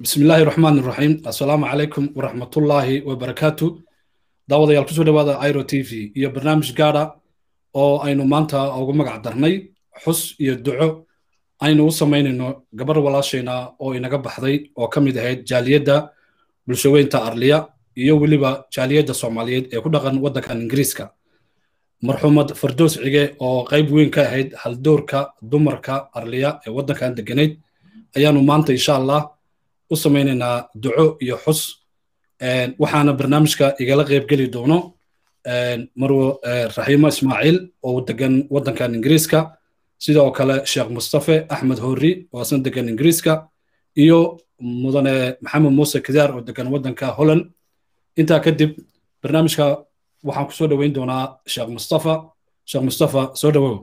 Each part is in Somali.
bismi illaahi raxmaan iraxiim assalaamu calaykum waraxmatullaahi wabarakaatu daawadayaal kusoo dhawaada iro t v iyo barnaamij gaadha oo aynu maanta ugu magac darnay xus iyo duco aynu u samaynayno gabar walaashayna oo inaga baxday oo ka mid ahayd jaaliyadda bulshaweynta arliya iyo weliba jaaliyadda soomaaliyeed ee ku dhaqan waddankan ingiriiska marxuumad fardoos cige oo qayb weyn ka ahayd haldoorka dumarka arliya ee waddankan degganayd ayaanu maanta insha allah u samaynaynaa duco iyo xus waxaana barnaamijka igala qaybgeli doono marwo raxiimo ismaaciil oo degan waddankan ingiriiska sidoo kale sheekh mustafe axmed horri oo asna degan ingiriiska iyo mudane maxamed muuse kidaar oo degan waddanka holland intaa kadib barnaamijka waxaan ku soo dhoweyn doonaa sheekh mustafa sheekh mustafa soo dhowow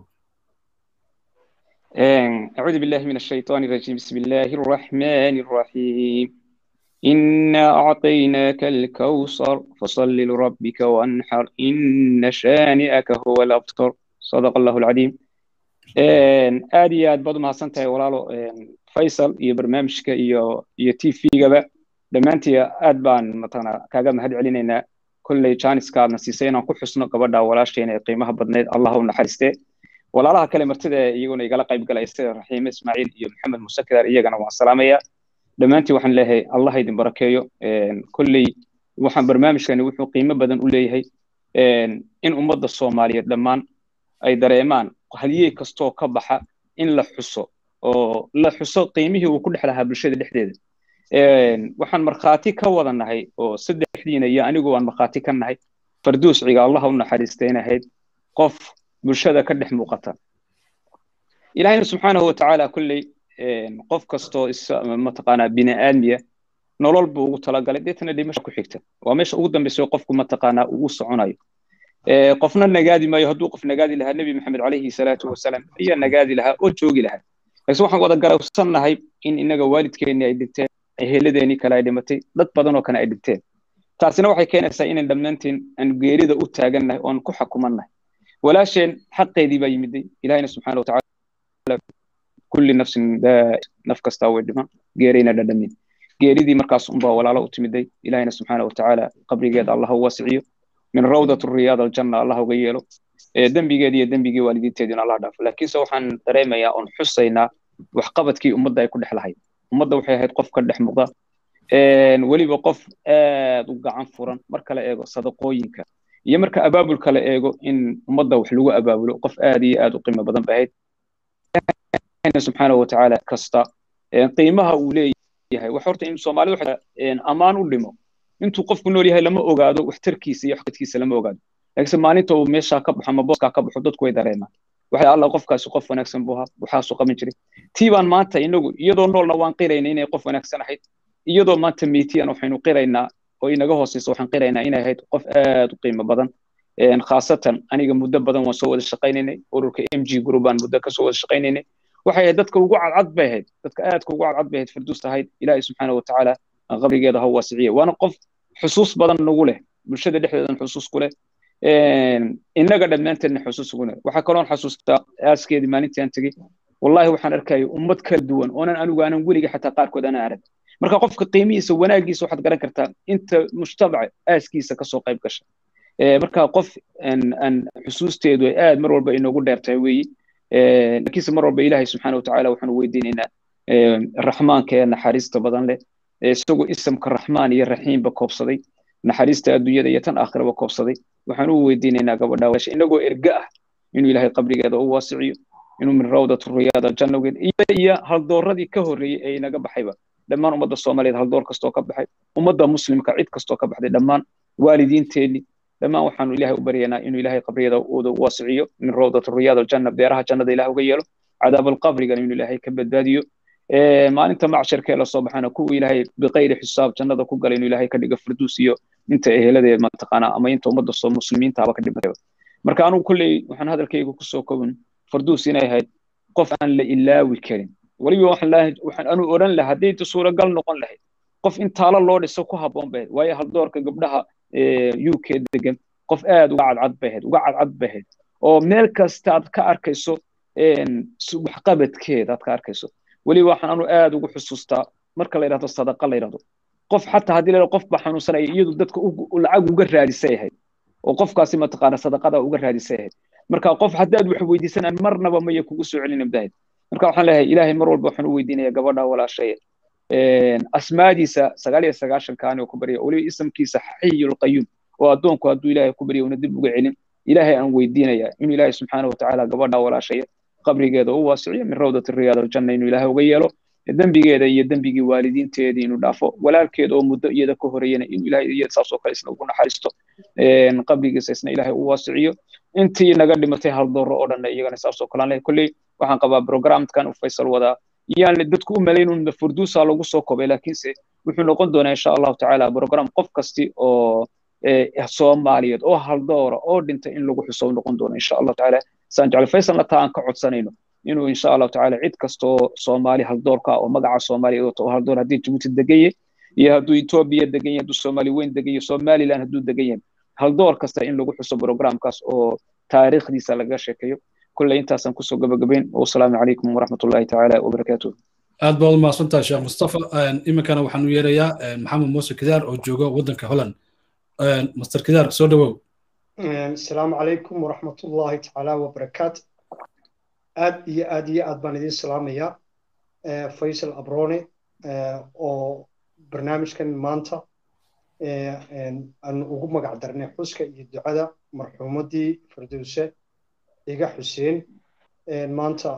أعوذ بالله من الشيطان الرجيم بسم الله الرحمن الرحيم إنا أعطيناك الكوثر فصل لربك وانحر إن شانئك هو الأبتر صدق الله العظيم aad iyo aad baad u mahadsan tahay walaalo faysal iyo barnaamijka iyo iyo t v-gaba dhammaantii aad baan matana kaaga mahad celinaynaa kolley janiska aadna siisay inaan ku xusno gabadha walaasheena ee qiimaha badneyd allah u naxariistee walaalaha kale martida iyaguna igala qayb galaya sida raxiime ismaaciil iyo maxamed muuse kidaar iyagana waan salaamayaa dhammaantii waxaan leeyahay allah idin barakeeyo kolley waxaan barnaamijkani wuxuu qiimo badan u leeyahay in ummadda soomaaliyeed dhammaan ay dareemaan haliyey kastoo ka baxa in la xuso oo la xuso qiimihii uu ku dhex lahaa bulshada dhexdeeda waxaan markhaati ka wada nahay oo saddexdiina iyo anigu waan markhaati ka nahay farduus ciga allah u naxariistay in ahayd qof bulshada ka dhex muuqata ilahayna subxaanahu watacaala kolley qof kastoo mataqaanaa bini aadmiya nolol buu ugu talagalay deetana dhimasha ku xigta waa meesha ugu dambaysa qofku mataqaanaa uu soconayo qofna nagaadi maayo hadduu qof nagaadi lahaa nebi maxamed calayhi salaatu wasalaam ayaa nagaadi lahaa oo joogi lahaa laakiin waxaan wada garowsannahay in inaga waalidkeenni ay dhinteen eheladeenii kale ay dhimatay dad badan oo kale ay dhinteen taasina waxay keenaysaa inan dhammaanteen aan geerida u taagannahay oon ku xukumannahay walaasheen xaqeedii baa yimiday ilahina subxaana watacaala kulli nafsin naf kastaa way dhiman geerayna dhadhamin geeridii markaas unbaa walaalo u timiday ilahina subxaana watacaala qabrigeeda allah u waasiciyo min rawdat riyaad aljanna allah uga yeelo dembigeedi iyo dembigii waalidiinteediina allah dhaafo laakiinse waxaan dareemayaa oon xusaynaa waxqabadkii ummadda ay ku dhex lahayd ummadda waxay ahayd qof ka dhex muuqda weliba qof aad u gacan furan marka la eego sadaqooyinka iyo marka abaabulka la eego in ummadda wax lagu abaabulo qof aad iyo aad u qiimo badan ba ahayd subxaanahu watacaala kasta qiimaha uu leeyahay wax horta in soomaalida waxa ammaan u dhimo intuu qofku nool yahay lama ogaado waxtarkiisa iyo waxqadkiisa lama ogaado laakiinse maalinta uu meeshaa ka baxo ama booskaa ka baxo dadku way dareemaan waxay alla qofkaasi qof wanaagsan buu ahaa waxaasuu qaban jiray tii baan maanta inagu iyadoo noolna waan qirayna inay qof wanaagsan ahayd iyadoo maanta meetiyan waxaynu qiraynaa oo inaga hooseysa waxaan qiraynaa inay ahayd qof aad u qiimo badan khaasatan aniga muddo badan waan soo wada shaqaynaynay ururka m g group baan muddo kasoo wada shaqaynaynay waxay ahayd dadka ugu cadcad bay ahayd dadka aadka ugu cadcad bay ahayd farduus ahayd ilaahay subxaana watacaala qabrigeeda ha waasiciye waana qof xusuus badan nagu leh bulshada dhexdeedan xusuus ku leh innaga dhammaanteedna xusuus ugu leh waxaa kaloon xasuustaa aaskeedii maalintii aan tegey wallahi waxaan arkaya ummad kala duwan oonan anigu aanan weliga xataa qaarkood aanan arag marka qofka qiimihiisa wanaagiisa waxaad garan kartaa inta mujtamaca aaskiisa kasoo qayb gasha marka qof aan xusuusteedu ay aad mar walba inoogu dheertahay weeyi laakiinse mar walba ilaahay subxaana watacaala waxaanu weydiinaynaa raxmaanka ee naxariista badan leh isagoo isamka raxmaan iyo raxiimba koobsaday naxariista adduunyada iyo tan aakhiraba koobsaday waxaan u weydiinaynaa gabadha walaasha inagoo erga ah inuu ilaahay qabrigeeda u waasiciyo inuu min rawdat riyaad aljannageed iyo haldooradii ka horreeyey ee inaga baxayba dhammaan ummadda soomaaliyeed haldoor kastoo ka baxay ummadda muslimka cid kastoo ka baxday dhammaan waalidiinteenni dhammaan waxaanu ilaahay u baryaynaa inuu ilaahay qabriyada uuda u waasiciyo min rawdat riyaad aljanna beeraha jannada ilaah uga yeelo cadaab alqabrigana inuu ilaahay ka badbaadiyo maalinta macsharkee lasoo baxana kuwa ilaahay biqayri xisaab jannada ku galay inuu ilaahay ka dhigo farduus iyo inta ehelade mataqaanaa ama inta ummadda soo muslimiinta haba ka dhimatay marka anugu kolley waxaan hadalkayga kusoo kobin farduus inay ahayd qof aan la ilaawi karin weliba waxaan anu odhan lahaa hadday suuragal noqon lahayd qof in taalo loo dhiso ku habboon bay waayo haldoorka gabdhaha u k degan qof aad uga cadcad bay ahayd uga cadcad bay ahayd oo meel kasta aad ka arkayso waxqabadkeeda aad ka arkayso weliba waxaan anu aad ugu xusuustaa marka la yidhahdo sadaqa la yidhahdo qof xataa haddii la qof baa xanuunsanaya iyadu dadka lacag uga raadisay ahayd oo qofkaasi mataqaana sadaqada uga raadisay ahayd marka qof haddii aad wax weydiisanaan marnaba maya kugu soo celin abdahayd marka waxaan leeyahay ilaahay mar walba waxaan u weydiinaya gabadha walaashaya asmaadiisa sagaal iyo sagaashankaani oo ku barya weliba isamkiisa xayul qayuum oo addoonku hadduu ilaahay ku barya una dib uga celin ilaahay aan weydiinaya inuu ilaahay subxaana watacaala gabadha walaashaya qabrigeeda u waasiciyo min rawdati riyaad aljanna inuu ilaahay uga yeelo dembigeeda iyo dembigii waalidiinteedii inuu dhaafo walaalkeed oo muddo iyada ka horeeyana inuu ilaahay iyada saas oo kale isna ugu naxariisto qabrigiisa isna ilaahay u waasiciyo intii naga dhimatay haldooro oo dhanna iyagana saas oo kale aan lehay kolley waxaan qabaa programkan uu faysal wadaa yaan dadku u malayn un furduusa lagu soo kobay laakiinse wuxuu noqon doonaa insha allahu tacaala program qof kasti oo soomaaliyeed oo haldoora oo dhintay in lagu xuso noqon doono insha allahu tacaala saan jecel faysalna taa aan ka codsanayno inuu insha allahu tacaala cid kastoo soomaali haldoorka oo magaca soomaaliya wato oo haldoor haddii jabuuti degan yahay iyo hadduu etoobiya degan yahay hadduu soomaali weyn degan yahay somaliland hadduu degan yahay haldoor kasta in lagu xuso programkaas oo taariikhdiisa laga sheekeeyo kulley intaasaan kusoo gabagabayn wasalaamu calaykum waraxmatullahi tacaala wabarakaatuh aad baad u mahadsantahay sheekh mustafa iminkana waxaan u yeerayaa maxamed muuse kidaar oo jooga waddanka holland master kidaar soo dhawow asalaamu calaykum waraxmatullahi tacaala wabarakaatu aad iyo aad iyo aad baan idiin salaamayaa faysal abrone oo barnaamijkan maanta aanu ugu magac darnay xuska iyo ducada marxuumaddii firdowse iga xuseen maanta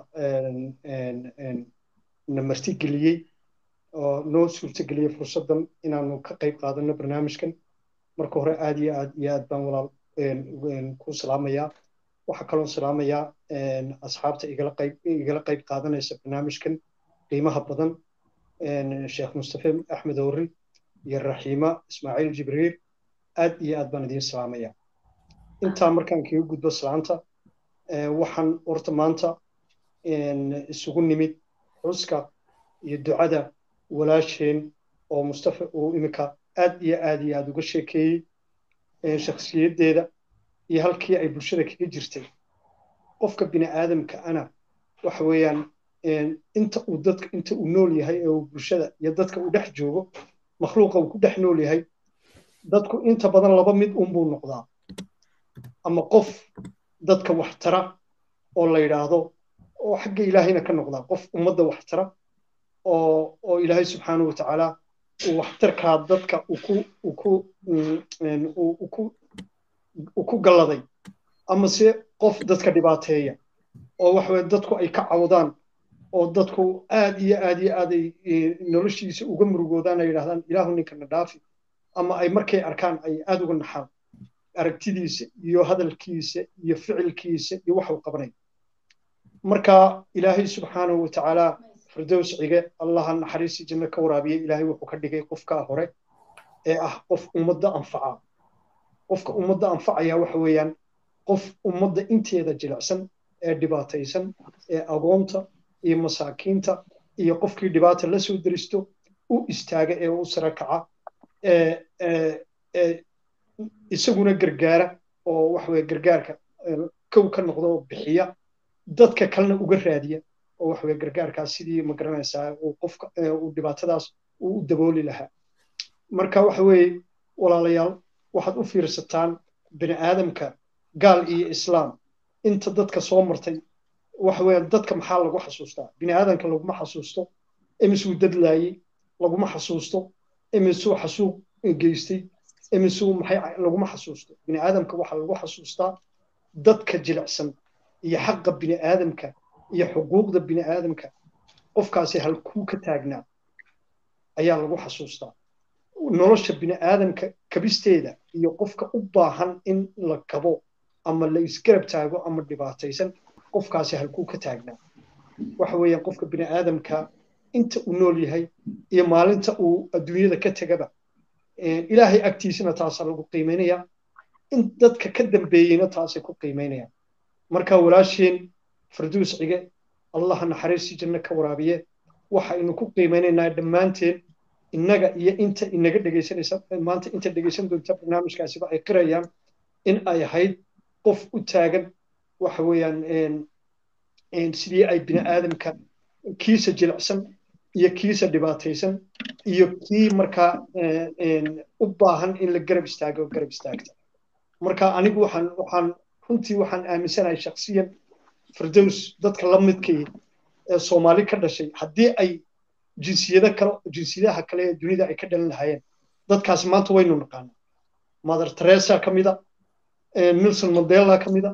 na martigeliyey oo noo suurtageliyey fursaddan inaanu ka qayb qaadano barnaamijkan marka hore aad iyo aad iyo aad baan walaal ku salaamayaa waxaa kaloo salaamayaa asxaabta igala qayb igala qayb qaadanaysa barnaamijkan qiimaha badan sheekh mustafe axmed owri iyo raxiima ismaaciil jibriil aad iyo aad baan idiin salaamayaa intaa markaan kaga gudbo salaanta waxaan horta maanta isugu nimid xuska iyo ducada walaasheen oo mustafa uu iminka aad iyo aad iyo aad uga sheekeeyey shakhsiyaddeeda iyo halkii ay bulshada kaga jirtay qofka bini aadamka ana waxa weeyaan inta uu dadka inta uu nool yahay ee uu bulshada iyo dadka uu dhex joogo makhluuqa uu ku dhex nool yahay dadku inta badan laba mid unbuu noqdaa ama qof dadka wax tara oo la yidhaahdo oo xagga ilaahayna ka noqdaa qof ummadda wax tara oo oo ilaahay subxaanahu watacaala uu waxtarkaa dadka uu ku galladay ama se qof dadka dhibaateeya oo waxaweye dadku ay ka cawdaan oo dadku aad iyo aad iyo aad ay noloshiisa uga murugoodaan ay yidhahdaan ilaahu ninkana dhaafi ama ay markay arkaan ay aad uga naxaan aragtidiisa iyo hadalkiisa iyo ficilkiisa iyo waxuu qabanay marka ilaahay subxaanahu watacaala firdows cige allaha naxariisii janno ka waraabiye ilaahay wuxuu ka dhigay qofkaa hore ee ah qof ummadda anfaca qofka ummadda anfacaya waxa weeyaan qof ummadda inteeda jilicsan ee dhibaataysan ee agoonta iyo masaakiinta iyo qofkii dhibaata la soo deristo u istaaga ee u sara kaca isaguna gargaara oo waxaweye gargaarka kow ka noqda oo bixiya dadka kalena uga raadiya oo waxaweye gargaarkaas sidii ma garanaysaa uu qofka uu dhibaatadaas uu u dabooli lahaa marka waxa weeye walaalayaal waxaad u fiirsataan bini aadamka gaal iyo islaam inta dadka soo martay waxa weeye dadka maxaa lagu xasuustaa bini aadamka laguma xasuusto imisuu dadlaayey laguma xasuusto imisuu xasuuq geystay imisuu maxay laguma xasuusto bini aadamka waxaa lagu xasuustaa dadka jilicsan iyo xaqa bini aadamka iyo xuquuqda bini aadamka qofkaasi halkuu ka taagnaa ayaa lagu xasuustaa nolosha bini aadamka kabisteeda iyo qofka u baahan in la kabo ama la isgarab taago ama dhibaataysan qofkaasi halkuu ka taagnaa waxa weeyaan qofka bini aadamka inta uu nool yahay iyo maalinta uu adduunyada ka tegaba ilaahay agtiisana taasaa lagu qiimaynaya in dadka ka dambeeyeyna taasay ku qiimaynayaan marka walaasheen farduus cige allaha naxariistii janno ka waraabiye waxaynu ku qiimaynaynaa dhammaanteen innaga iyo inta inaga dhegaysanaysa maanta inta dhegaysan doonta barnaamijkaasiba ay qirayaan in ay ahayd qof u taagan waxa weeyaan sidii ay bini aadamka kiisa jilicsan iyo kiisa dhibaataysan iyo kii markaa u baahan in la garab istaago garab istaagta marka anigu waxaan waxaan runtii waxaan aaminsanahay shaksiyan firdows dadka la midkii ee soomaali ka dhashay haddii ay jinsiyada kale jinsiyadaha kale ee dunida ay ka dhalan lahaayeen dadkaasi maanta waynu naqaanaa mother teresa ka mida nelson mandela ka mida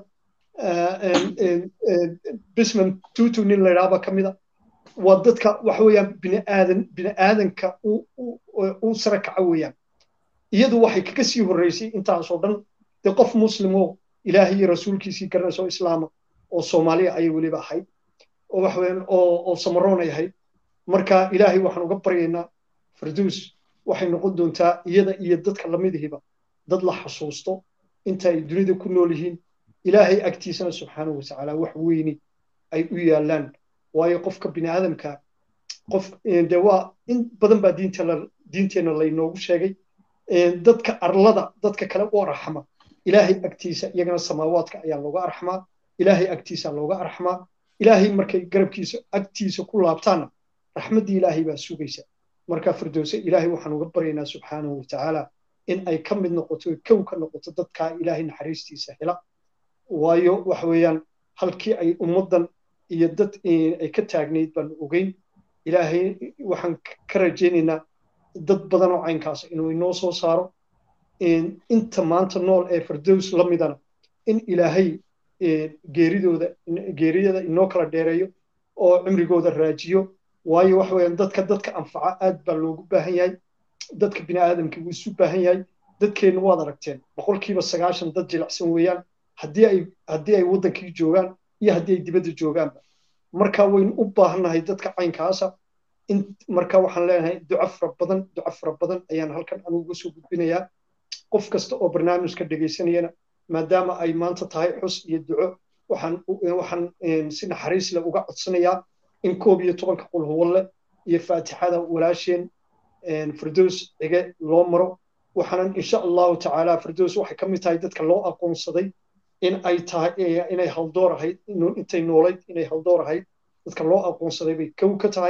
bisman tutu nin la idhaaba ka mida waa dadka waxa weeyaan biniaadan biniaadanka u sare kaca weeyaan iyadu waxay kaga sii horreysay intaasoo dhan dee qof muslimoo ilaahay iyo rasuulkiisii garanaysa oo islaama oo soomaaliya ayay weliba ahayd oo waxa weeyaan oo oo samaroon ay ahayd marka ilaahay waxaan uga baryaynaa firduus waxay noqon doontaa iyada iyo dadka lamidihiba dad la xasuusto inta ay dunida ku nool yihiin ilaahay agtiisana subxaanahu watacaala wax weyni ay u yaalaan waayo qofka biniaadamka qof de waa in badan baa diinteenna laynoogu sheegay dadka arlada dadka kale u arxama ilaahay agtiisa iyagana samaawaadka ayaa looga arxamaa ilaahay agtiisa looga arxamaa ilaahay markay garabkiisa agtiisa ku laabtaanna raxmaddii ilaahay baa sugaysa marka firdowse ilaahay waxaan uga baryaynaa subxaanahu watacaala in ay ka mid noqoto kow ka noqoto dadkaa ilaahay naxariistiisa hela waayo waxa weeyaan halkii ay ummaddan iyo dad ay ka taagnayd baan ogeyn ilaahay waxaan ka rajaynaynaa dad badan oo caynkaas inuu inoo soo saaro inta maanta nool ee firdows la midana in ilaahay geeridooda geeriyada inoo kala dheereeyo oo cimrigooda raajiyo waayo waxa weeyaan dadka dadka anfaca aad baa loogu baahan yahay dadka bini'aadamka wuu isu baahan yahay dadkeenna waad aragteen boqolkiiba sagaashan dad jilicsan weeyaan haddii ay haddii ay waddankii joogaan iyo haddii ay dibadda joogaanba marka waynu u baahannahay dadka caynkaasa in marka waxaan leenahay duco fara badan duco fara badan ayaan halkan anigu uga soo gudbinayaa qof kasta oo barnaamijka dhegaysanayana maadaama ay maanta tahay xus iyo duco waxaan waxaan si naxariis leh uga codsanayaa in koob iyo tobanka qulhuwalle iyo faatixada walaasheen firdows cige loo maro waxaanan insha allahu tacaala firdows waxay ka mid tahay dadka loo aqoonsaday in ay tahay inay haldoor ahayd intay noolayd inay haldoor ahayd dadka loo aqoonsaday bay kow ka tahay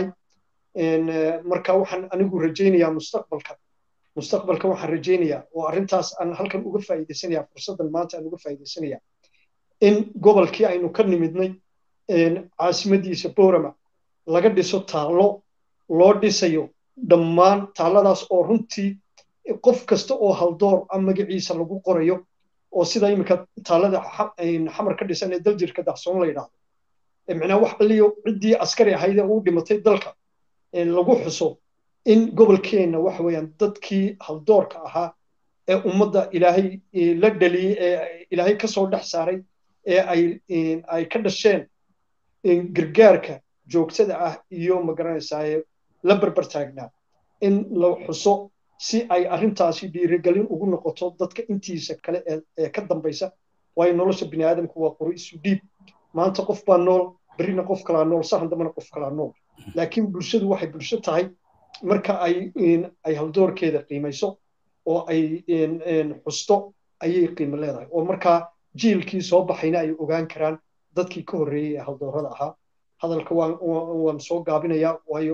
marka waxaan anigu rajaynayaa mustaqbalka mustaqbalka waxaan rajaynayaa oo arrintaas aan halkan uga faa'iidaysanaya fursaddan maanta aan uga faa'iidaysanaya in gobolkii aynu ka nimidnay caasimadiisa boorama laga dhiso taallo loo dhisayo dhammaan taalladaas oo runtii qof kasta oo haldoor a magaciisa lagu qorayo oo sida iminka taallada xamar ka dhisan ee daljirka dahsoon la yidhaahdo micnaa wax alliyo ciddii askari ahayd ee uu dhimatay dalka lagu xuso in gobolkeenna waxa weeyaan dadkii haldoorka ahaa ee ummadda ilaahay la dhaliyey ee ilaahay ka soo dhex saaray ee ay ay ka dhasheen gargaarka joogtada ah iyo magaranaysaa la barbar taagnaa in la xuso si ay arrintaasi dhiirigelin ugu noqoto dadka intiisa kale ee ka dambaysa waayo nolosha bini'aadamku waa qori isu dhiib maanta qof baa nool berrina qof kalaa nool sahan dambana qof kalaa nool laakiin bulshadu waxay bulsho tahay marka ay ay haldoorkeeda qiimayso oo ay xusto ayay qiimo leedahay oo markaa jiilkii soo baxayna ay ogaan karaan dadkii ka horreeyey ee haldoorada ahaa hadalka waan waan soo gaabinayaa waayo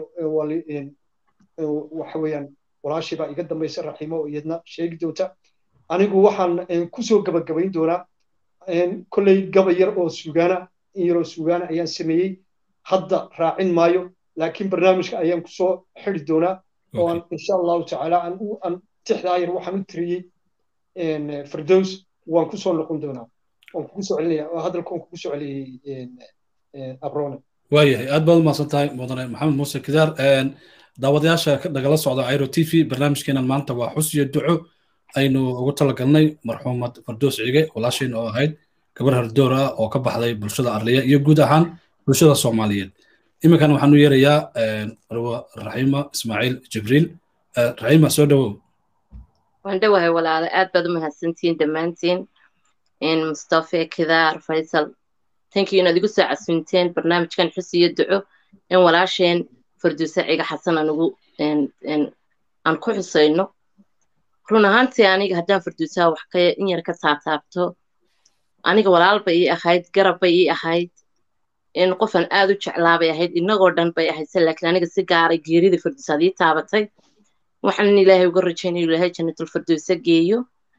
waxa weeyaan walaashii baa iga dambaysa raxiimo oo iyadna sheegi doonta anigu waxaan kusoo gabagabayn doonaa kolley gaba yar oo sugaana in yaroo sugaana ayaan sameeyey hadda raacin maayo laakiin barnaamijka ayaan kusoo xidi doonaa oo aan insha allahu tacaala aan tixdaa yar waxaan u tiriyey firdows waan kusoo noqon doonaa waan kugu soo celinaya hadalka waan kugu soo celiyey abrone waayahay aad baad umahadsan tahay mudane maxamed muuse kidaar daawadayaasha nagala socda airo t v barnaamijkeenan maanta waa xus iyo duco aynu ugu talagalnay marxuumad fardoos cige walaasheen oo ahayd gabar hardoor ah oo ka baxday bulshada arliya iyo guud ahaan bulshada soomaaliyeed iminkan waxaan u yeerayaa raxiima ismaaciil jibriil raxiima soo dhowow waan dhowahay walaala aad baad u mahadsantihiin dhammaantiin mustafe kidaar faysal tankii inaad igu soo casunteen barnaamijkan xus iyo duco in walaasheen farduuse ciga xasan anugu aan ku xusayno run ahaantii aniga haddaan farduusaha wax ka in yar ka taataabto aniga walaal bay ii ahayd garab bay ii ahayd in qofan aad u jeclaa bay ahayd inagoo dhan bay ahayd se laakiin aniga si gaaray geerida farduusaad ii taabatay waxaan ilaahay uga rajaynaya ilaahay jannatulfirdowsa geeyo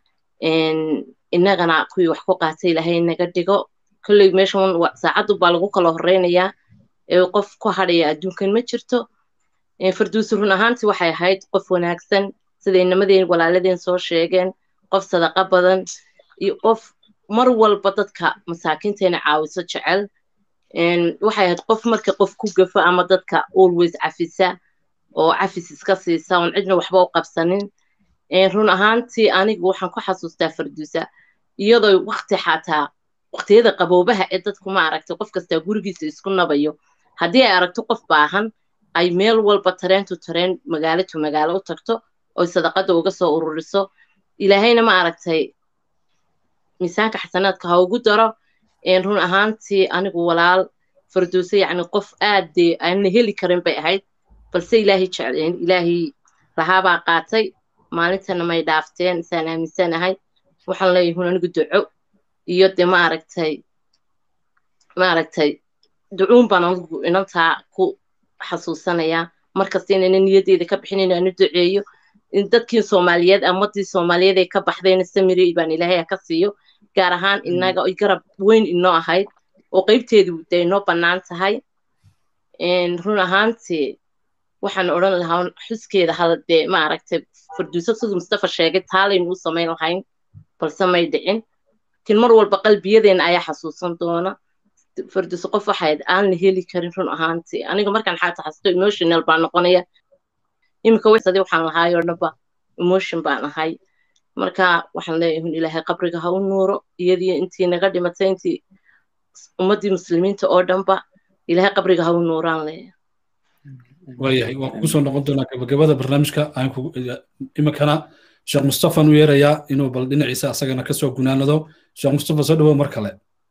innagana kuwii wax ku qaatay ilaahay naga dhigo kolley meeshan saacaddu baa lagu kala horeynayaa ee qof ku hadhaya adduunkan ma jirto firdowsi run ahaantii waxay ahayd qof wanaagsan sida inamadeen walaaladeen soo sheegeen qof sadaqa badan iyo qof mar walba dadka masaakiinteena caawiso jecel waxay ahayd qof marka qof ku gafo ama dadka always cafisa oo cafis iska siisa oon cidna waxba u qabsanin run ahaantii anigu waxaan ku xasuustaa firdowsa iyadoo wakti xataa waqtiyada qaboobaha ee dadku ma aragtay qof kastaa gurigiisa isku nabayo haddii ay aragto qof baahan ay meel walba tareentu tareen magaalo to magaalo u tagto oy sadaqada uga soo ururiso ilaahayna ma aragtay miisaanka xasanaadka ha ugu daro run ahaantii anigu walaal firdowse yacni qof aad dee aanna heli karin bay ahayd balse ilaahay jecleen ilaahay lahaabaa qaatay maalintana may dhaafteen isaan aaminsanahay waxaan leeyahay hun anigu duco iyo dee ma aragtay ma aragtay ducuun baan anigu inantaa ku xasuusanayaa markasta inayna niyaddeeda ka bixin inaanu duceeyo dadkii soomaaliyeed amadii soomaaliyeed ee ka baxdayna samiri baan ilaahay ka siiyo gaar ahaan inaga oy garab weyn inoo ahayd oo qeybteedu dee inoo bannaan tahay run ahaantii waxaan odhan lahaa xuskeeda hal dee ma aragtay farduuso siduu mustafa sheegay taalaynu u samayn lahayn balse may dhicin laakiin mar walba qalbiyadeena ayaa xasuusan doona farduuso qof waxayd aan la heli karin run ahaantii aniga markaan xaata xasuusto emotional baan noqonaya iminka wsadi waxaan lahaayoo dhanba emotion baan ahay marka waxaan leeyahay hun ilaahay qabriga ha u nuuro iyadii intii naga dhimatay intii ummaddii muslimiinta oo dhanba ilaahay qabriga ha u nuuraan leeyahay waayahay waan kugu soo noqon doonaa gabagabada barnaamijka iminkana sheekh mustafaan u yeerayaa inuu bal dhinaciisa asagana kasoo gunaanado sheekh mustafa soo dhawow mar kale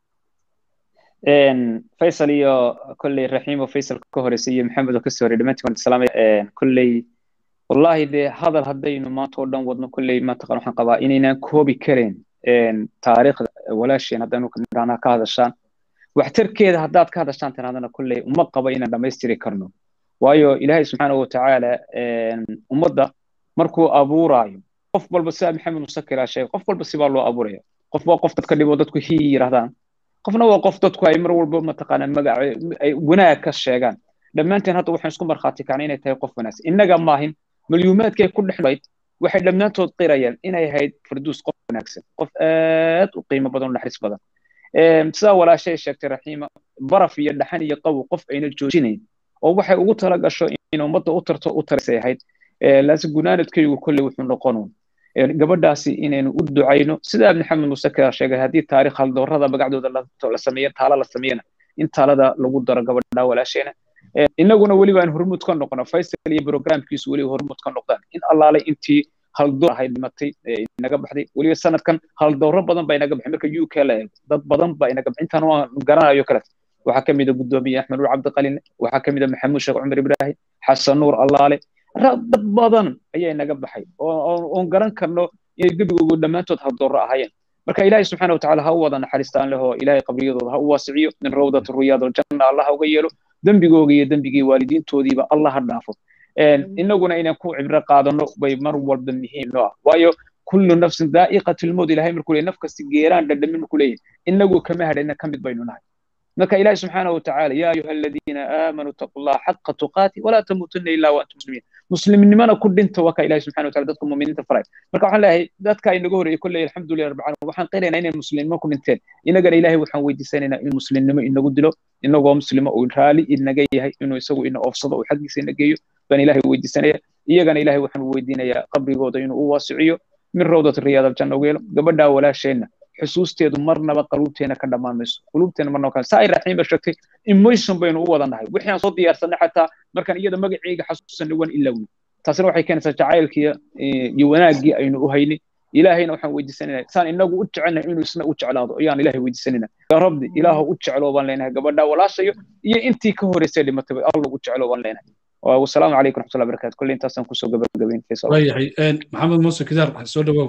faysal iyo kolley raxiimo faysal ka horeysay iyo maxamed oo kasoo horey dhammaantiin waan islaamaya kolley wallahi dee hadal haddaynu maanta oo dhan wadno kolley mataqan waxaan qabaa inaynaan koobi karayn taariikhda walaasheen haddaynu nidhahnaa ka hadashaan waxtarkeeda haddaad ka hadashaan tirahdana kolley uma qabo inaan dhammaystiri karno waayo ilaahay subxaanahu watacaala ummadda markuu abuuraayo qof walba sidaa maxamed musakira sheegay qof walba sibaa loo abuuraya qof waa qof dadka dhibo dadku hi yirahdaan qofna waa qof dadku ay mar walba mataqaanaa magac ay wanaag ka sheegaan dhammaanteen hadda waxaan isku markhaati kacnay inay tahay qof wanaagsan innaga maahin malyuumaadkay ku dhexlayd waxay dhammaantood qirayaan inay ahayd farduus qof wanaagsan qof aad u qiimo badan o naxariis badan sidaa walaashay sheegtay raxiima baraf iyo dhaxan iyo qabow qof ayna joojinayn oo waxay ugu tala gasho in ummadda u tarto u tarisay ahayd laase gunaanadkaygu kolley wuxuu noqonuun gabadhaasi inaynu u ducayno sidaa maxamed muuse ka sheegay haddii taarikh haldoorada magacdooda la sameeyo taala la sameeyana in taalada lagu daro gabadha walaasheena innaguna weliba aan hormud ka noqono faysal iyo programkiisu weliba hormud ka noqdaan in allaale intii haldoor ahayd dhimatay inaga baxday weliba sanadkan haldooro badan baa inaga baxay marka u k la eego dad badan baa inaga baxay intaan waan garanayo kale waxaa ka mid a guddoomiye axmed nuur cabdiqalin waxaa ka mid a maxamuud sheekh cumar ibraahim xasan nuur allaale dad badan ayaa inaga baxay oon garan karno inay gebigoogu dhammaantood haldooro ahaayeen marka ilaahay subxaana watacaala ha u wada naxariistaan lehoo ilaahay qabriyadooda ha u waasiciyo min rawdati ruyaad aljanna allah uga yeelo dembigooga iyo dembigii waalidiintoodiiba allah ha dhaafo innaguna inaan ku cibro qaadano bay mar walba muhiim noo ah waayo kullu nafsin daa'iqatu lmowt ilahay markuu leeyahy naf kasta geeraan dhadhamin markuu leeyahy inagu kama hadhayna ka mid baynu nahay marka ilaahi subxaanahu watacaala yaa ayuha aladiina aamanuu taqu llaha xaqa tuqaati walaa tamuutunna ilaa waantum muslimiin muslimnimana ku dhinta waa ka ilahi subxana wataala dadka muminiinta faray marka waxaan leeyahay dadka inaga horreeyey kolley alxamdulilah rabbi caalamiin waxaan qiraynaa inay muslimnimo ku dhinteen inagana ilaahay waxaan weydiisanaynaa in muslimnimo inagu dilo inagoo muslimo uu raali inaga yahay inuu isagu ina oofsado uu xaggiisa ina geeyo baan ilaahay weydiisanaya iyagana ilaahay waxaan weydiinayaa qabrigooda inuu u waasiciyo min rawdat riyaad aljanna ugu yeelo gabadhaa walaasheenna xusuusteedu marnaba qaluubteena ka dhammaan mayso quluubteena marnaba kan saa ay raxiim ba sheegtay emotion baynu u wada nahay wixii aan soo diyaarsanay xataa markaan iyada magaceyga xasuusanay waan ilowni taasina waxay keenaysaa jacaylkii iyo wanaaggii aynu u haynay ilaahayna waxaan weydiisanayna saan inagu u jecelnahay inuu isna u jeclaado ayaan ilaahay weydiisanayna yaa rabbi ilaahu u jecloo baan leenahay gabadhaa walaashayo iyo intii ka horeysay dhimatay alla u jecloo baan leenahay wasalaamu calaykum raxmatullahi barakatu kolley intaasaan kusoo gabagabayn waayahay maxamed muuse kidaar soo dhawow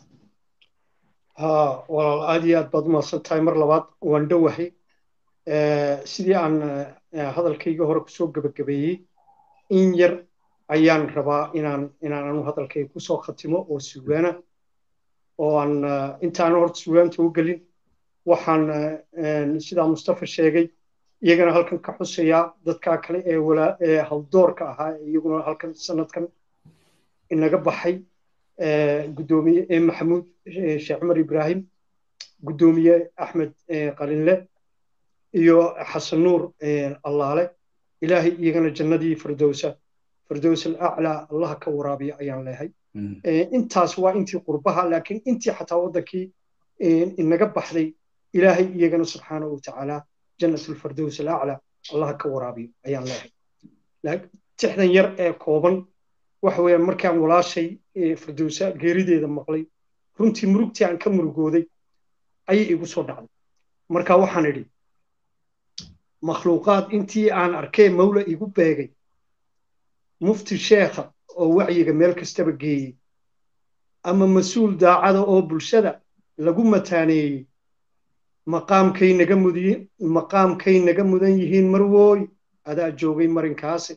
ها walaal aad iyo aad baad umahadsan tahay mar labaad waan dhowahay sidii aan hadalkayga hore kusoo gebagabeeyey in yar ayaan rabaa inaan inaan anu hadalkay kusoo khatimo oo sugaana oo aan intaan horta sugaanta u gelin waxaan sidaa mustafa sheegay iyagana halkan ka xusayaa dadkaa kale ee walaa ee hawdoorka ahaa iyaguna halkan sanadkan inaga baxay guddoomiye ee maxamuud sheekh cumar ibraahim guddoomiye axmed qalinle iyo xasan nuur allaale ilaahay iyagana jannadii firdowsa firdows alaclaa allaha ka waraabiya ayaan leehay intaas waa intii qurbaha laakiin intii xataa waddankii inaga baxday ilaahay iyagana subxaanahu watacaala jannat alfirdows alaclaa allaha ka waraabiyo ayaan leehay tixdan yar ee kooban waxa weeyaan markaan walaashay firdowsa geerideeda maqlay runtii murugtii aan ka murugooday ayay igu soo dhacday marka waxaan idhi makhluuqaad intii aan arkee mawla igu beegay mufti sheekha oo wacyiga meel kastaba geeyey ama mas-uul daacada oo bulshada lagu mataaneeyey maqaamkay naga mudiy maqaamkay naga mudan yihiin marwooy adaa joogay marinkaasi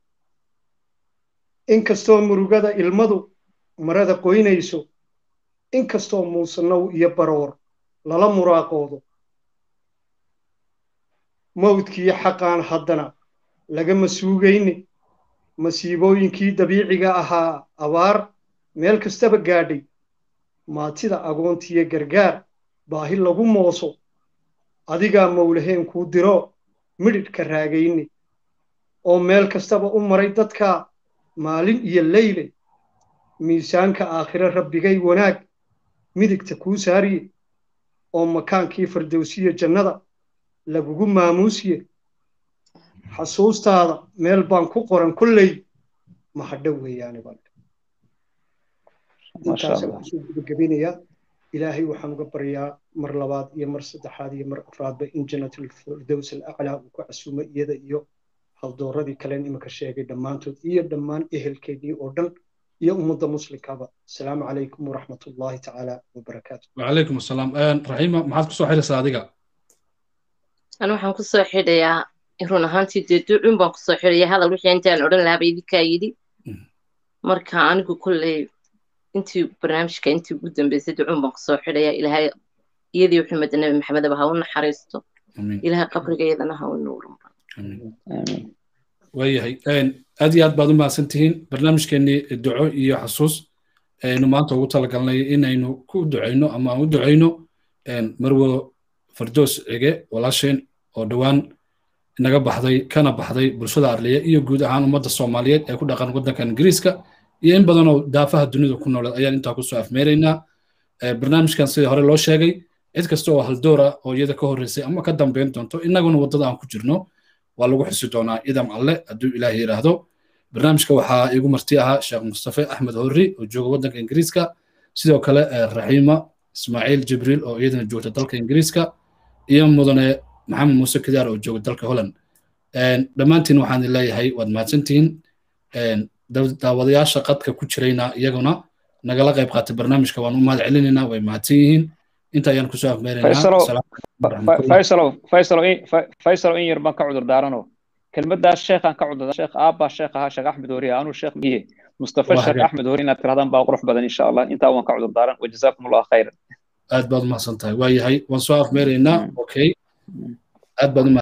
inkastoo murugada ilmadu marada qoynayso inkastoo muusanow iyo baroor lala muraaqoodo mawdkiiyo xaqaan haddana lagama suugayne masiibooyinkii dabiiciga ahaa abaar meel kastaba gaadhay maatida agoontiyo gargaar baahi lagu mooso adigaa mawlaheen kuu diro midhidhka raagayne oo meel kastaba u maray dadkaa maalin iyo leyle miisaanka aakhire rabbigay wanaag midigta kuu saariye oo makaankii firdowsiya jannada lagugu maamuusiye xasuustaada meel baan ku qoran kolley mahadho weeyaane baan intaasaan kusoo gabagabinayaa ilaahay waxaan uga baryaa mar labaad iyo mar saddexaad iyo mar afraadba in jannatlfirdows alaclaa uu ku casuumo iyada iyo haldooradii kalen iminka sheegay dhammaantood iyo dhammaan ehelkeedii oo dhan iyo ummadda muslimkaba asalaamu calaykum waraxmat ullaahi tacaala wabarakaatu wacalaykum asalaam raxiima maxaad kusoo xidhaysaa adiga an waxaan kusoo xidhayaa run ahaantii dee ducun baan kusoo xidhaya hadal wixii intaan odhan lahaaba idinkaa yidhi marka anigu kolley intii barnaamijka intii ugu dambeysay ducun baan kusoo xidhaya ilaahay iyadii xumed nabi maxamedaba ha u naxariisto ilaahay qabrigeedana ha u nuurin waayahay aad iyo aad baad u mahadsan tihiin barnaamijkeennii duco iyo xasuus aynu maanta ugu talagalnay inaynu ku ducayno ama aan u ducayno marwo fardoos cige walaasheen oo dhowaan naga baxday kana baxday bulshada arliya iyo guud ahaan ummadda soomaaliyeed ee ku dhaqan waddanka ingiriiska iyo in badanoo daafaha dunida ku nooleed ayaan intaa kusoo afmeeraynaa barnaamijkan sidii hore loo sheegay cid kasta oo haldoora oo iyada ka horreysay ama ka dambeyn doonto innaguna waddada aan ku jirno waa lagu xusi doonaa idam alle hadduu ilaahay yidhaahdo barnaamijka waxaa iigu marti ahaa sheekh mustafe axmed horri oo jooga waddanka ingiriiska sidoo kale raxiima ismaaciil jibriil oo iyadana joogta dalka ingiriiska iyo mudane maxamed muuse kidaar oo jooga dalka holland dhammaantiin waxaan leeyahay waad mahadsantihiin daawadayaasha qadka ku jirayna iyaguna nagala qayb qaatay barnaamijka waan u mahad celinaynaa way mahadsan yihiin inta ayaan kusoo afmeeraynaafaysalo in yar baan ka cudur daarano kelmadaas sheekhaan ka cudur sheekh aabbaa sheekh ahaa sheekh axmed horiye anuu sheekh miye mustafa sheekh axmed hori inaad tirahdaan baa qurux badan insha allah intaa waan ka cudur daaran wajazaakum allah khayran aad baad umahadsan tahay waa yahay waan soo afmeeraynaa okay aad baad